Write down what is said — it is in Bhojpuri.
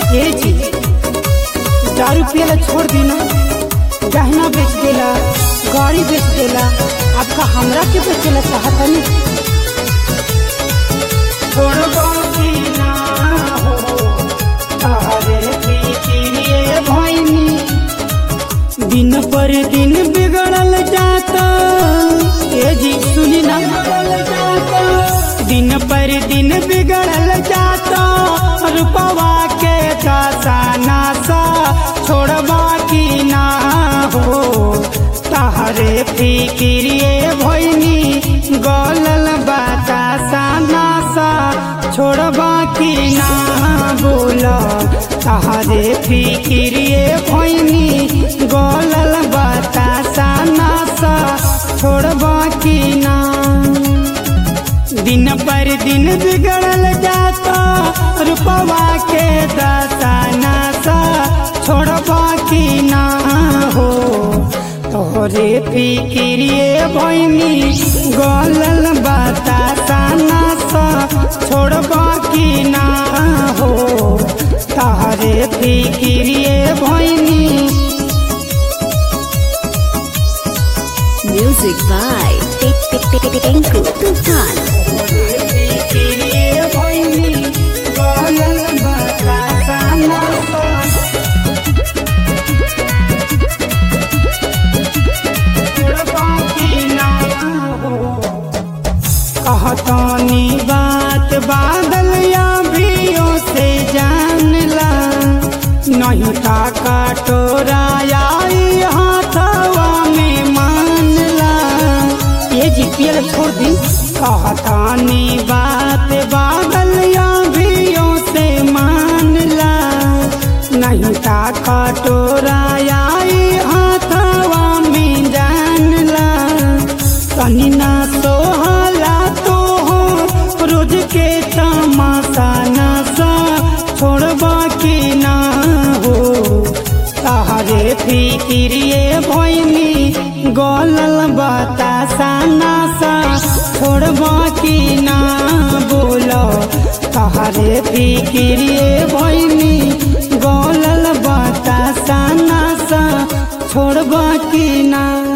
ए जी दारू पियला छोड़ देना गहना बेच देला गाड़ी बेच देला आपका हमरा के बेचेला चाहता नहीं छोड़बो कि ना हो तारे पीछे भइनी दिन पर दिन बिगड़ल जाता ए जी सुनी ना दिन पर दिन बिगड़ल जाता रुपवा के दासा नासा छोड़बा की ना हो तहरे फिक्रिए भइनी गलल बतासा नासा छोड़बा की ना बोल तहरे फिक्रिए भइनी गलल बतासा नासा छोड़बा की ना दिन पर दिन बिगड़ल जाता रुपवा के दासा नासा छोड़बा की ना हो तोहरे फिक्रिए भइनी गलल बतासा नासा छोड़बा की ना हो तोहरे फिक्रिए भइनी Music by Tinku Tufan. कहतानी बात बादल या भियो से जान ला नहीं था कटोरा आई हाथवा में मान ला ये जी पियल छोड़ दी कहतानी बात बादल या भियो से मान ला नहीं था कटोरा आई हाथवा में जान ला कहीं ना सोहला तो हो रोज के तमाशा नशा छोड़बा की ना हो तहरे फिक्रिए भइनी गलल बतासा नशा छोड़बा की ना बोलो तहरे फिक्रिए भइनी गलल बतासा नशा छोड़बा की ना